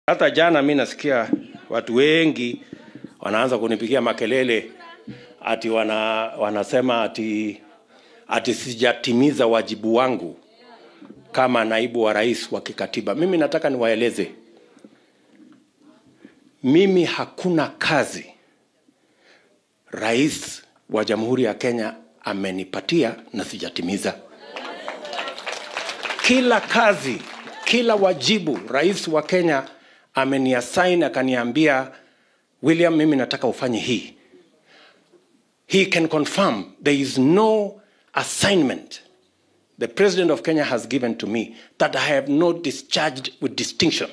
Hata jana mi nasikia watu wengi wanaanza kunipigia makelele ati wana, wanasema ati, ati sijatimiza wajibu wangu kama naibu wa rais wa kikatiba. Mimi nataka niwaeleze, mimi hakuna kazi rais wa Jamhuri ya Kenya amenipatia na sijatimiza. Kila kazi, kila wajibu rais wa Kenya ameniassign akaniambia, William, mimi nataka ufanye hii. He can confirm there is no assignment the president of Kenya has given to me that I have not discharged with distinction.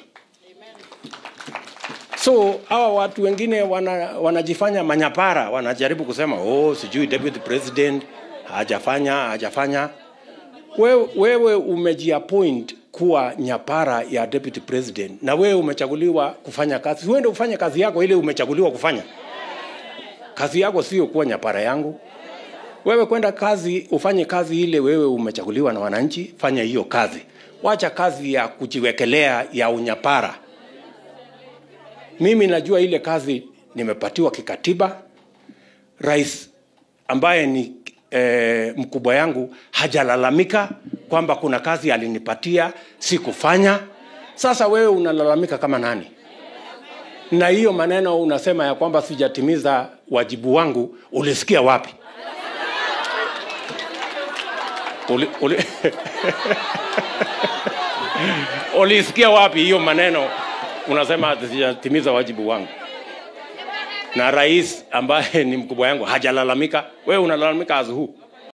So hawa watu wengine wana, wanajifanya manyapara, wanajaribu kusema oh, sijui deputy president hajafanya hajafanya. Wewe, wewe umejiappoint kuwa nyapara ya deputy president na wewe umechaguliwa kufanya kazi. Uende ufanye kazi yako ile umechaguliwa kufanya. Kazi yako sio kuwa nyapara yangu. Wewe kwenda kazi ufanye kazi ile wewe umechaguliwa na wananchi, fanya hiyo kazi. Wacha kazi ya kujiwekelea ya unyapara. Mimi najua ile kazi nimepatiwa kikatiba. Rais ambaye ni e, mkubwa yangu hajalalamika kwamba kuna kazi alinipatia sikufanya. Sasa wewe unalalamika kama nani? Na hiyo maneno unasema ya kwamba sijatimiza wajibu wangu, ulisikia wapi? Uli, uli... ulisikia wapi hiyo maneno unasema sijatimiza wajibu wangu? Na rais ambaye ni mkubwa yangu hajalalamika, wewe unalalamika as who?